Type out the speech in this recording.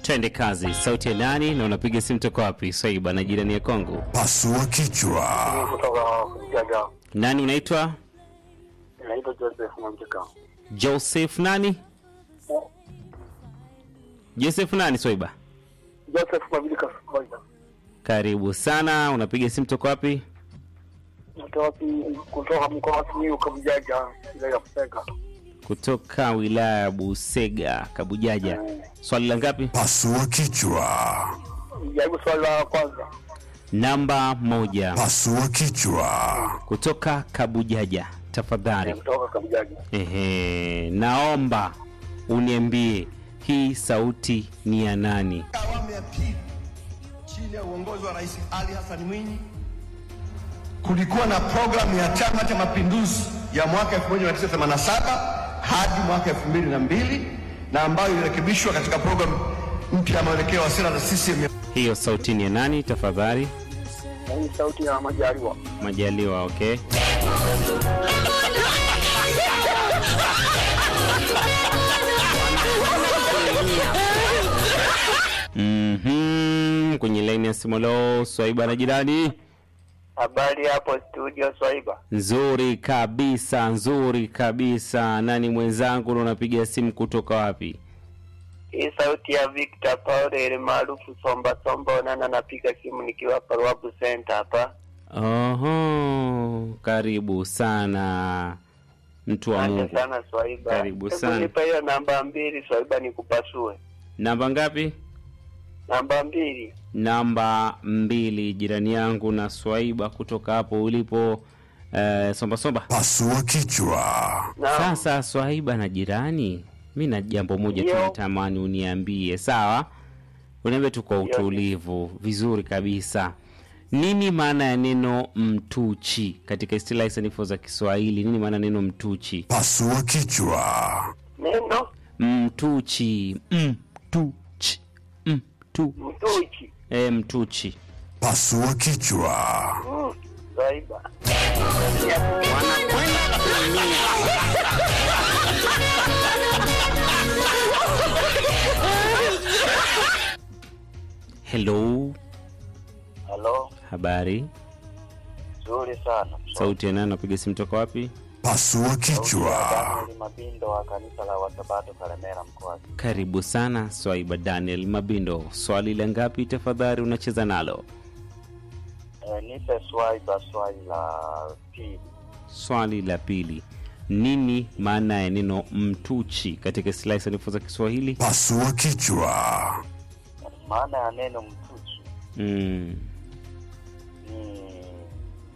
twende kazi. Sauti ya nani na unapiga simu toka wapi? Swaiba na jirani ya Kongo. Pasua kichwa. kutoka Jaga. Nani unaitwa? Naitwa Joseph Mwamjika. Joseph nani? Joseph nani Swaiba? Joseph Mwamjika Sokoja. Karibu sana. Unapiga simu toka wapi? Kutoka kutoka mkoa wa Simiyu Kabujaja, wilaya ya Kuseka. Kutoka wilaya ya Busega, Kabujaja. Swali la ngapi? Pasua kichwa. Jaribu swali la kwanza. Namba moja. Pasua kichwa. Kutoka Kabujaja, tafadhali. Kutoka Kabujaja. Ehe, naomba uniambie hii sauti ni ya nani? awamu ya pili chini ya uongozi wa Rais Ali Hassan Mwinyi kulikuwa na programu ya Chama cha Mapinduzi ya mwaka 1987 hadi mwaka 2002 na ambayo ilirekebishwa katika programu mpya ya mwelekeo wa sera za CCM. Hiyo sauti ni ya nani tafadhali? Na hii sauti ya Majaliwa. Majaliwa, okay. Mhm, kwenye laini ya simu leo Swaiba na jirani. Habari hapo studio Swaiba. Nzuri kabisa, nzuri kabisa. Nani mwenzangu na unapiga simu kutoka wapi? Hii sauti ya Victor Paul ile maarufu Somba Somba Onana, napiga simu nikiwa Paruabu Center hapa. Oho, karibu sana mtu wa Asante Mungu. sana Swaiba. Karibu Hebu sana. nipe hiyo namba mbili Swaiba nikupasue. Namba ngapi? Namba mbili. Namba mbili, jirani yangu na Swaiba kutoka hapo ulipo eh, somba somba. Pasua kichwa. Naam. Sasa Swaiba na jirani, mi na jambo moja tu Ndio. natamani uniambie, sawa? Uniambie tu kwa Ndio. utulivu, vizuri kabisa. Nini maana ya neno mtuchi katika istilahi sanifu za Kiswahili? Nini maana ya neno mtuchi? Pasua kichwa. Neno Mtuchi, mtuchi, mtu, mtuchi. e, mtuchi. Pasua kichwa. Mm, Swaiba. Hello, Halo. habari? Nzuri sana. Sauti ya nani? Napiga simu toka wapi? Pasua kichwa. Daniel Mabindo wa kanisa la Wasabato Kalemera mkoa. Karibu sana Swaiba Daniel Mabindo. Swali la ngapi tafadhali unacheza nalo? Eh, nipe Swaiba swali la pili. Swali la pili, nini maana ya neno mtuchi katika istilahi sanifu za Kiswahili? Pasua kichwa. Maana ya neno mtuchi Mm.